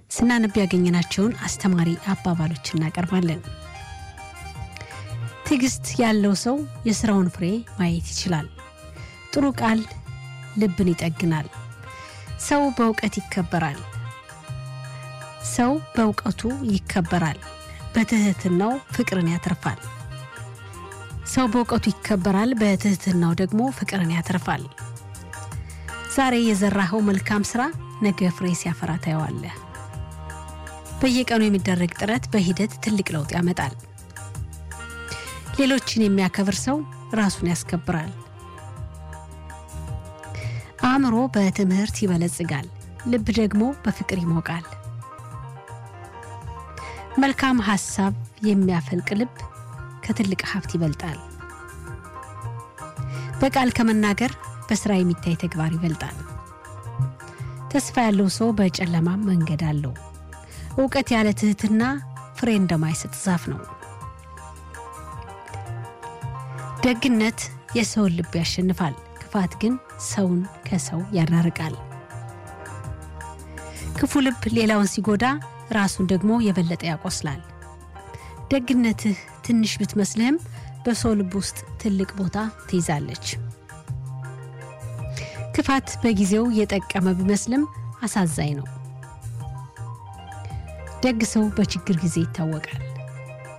ስናነብ ያገኘናቸውን አስተማሪ አባባሎች እናቀርባለን። ትዕግስት ያለው ሰው የስራውን ፍሬ ማየት ይችላል። ጥሩ ቃል ልብን ይጠግናል። ሰው በእውቀት ይከበራል። ሰው በእውቀቱ ይከበራል። በትህትናው ፍቅርን ያተርፋል። ሰው በእውቀቱ ይከበራል። በትህትናው ደግሞ ፍቅርን ያተርፋል። ዛሬ የዘራኸው መልካም ስራ ነገ ፍሬ ሲያፈራ ታየዋለህ። በየቀኑ የሚደረግ ጥረት በሂደት ትልቅ ለውጥ ያመጣል። ሌሎችን የሚያከብር ሰው ራሱን ያስከብራል። አእምሮ በትምህርት ይበለጽጋል። ልብ ደግሞ በፍቅር ይሞቃል። መልካም ሀሳብ የሚያፈልቅ ልብ ከትልቅ ሀብት ይበልጣል። በቃል ከመናገር በስራ የሚታይ ተግባር ይበልጣል። ተስፋ ያለው ሰው በጨለማም መንገድ አለው። እውቀት ያለ ትህትና ፍሬ እንደማይሰጥ ዛፍ ነው። ደግነት የሰውን ልብ ያሸንፋል። ክፋት ግን ሰውን ከሰው ያራርቃል። ክፉ ልብ ሌላውን ሲጎዳ ራሱን ደግሞ የበለጠ ያቆስላል። ደግነትህ ትንሽ ብትመስልህም በሰው ልብ ውስጥ ትልቅ ቦታ ትይዛለች። ክፋት በጊዜው የጠቀመ ቢመስልም አሳዛኝ ነው። ደግ ሰው በችግር ጊዜ ይታወቃል።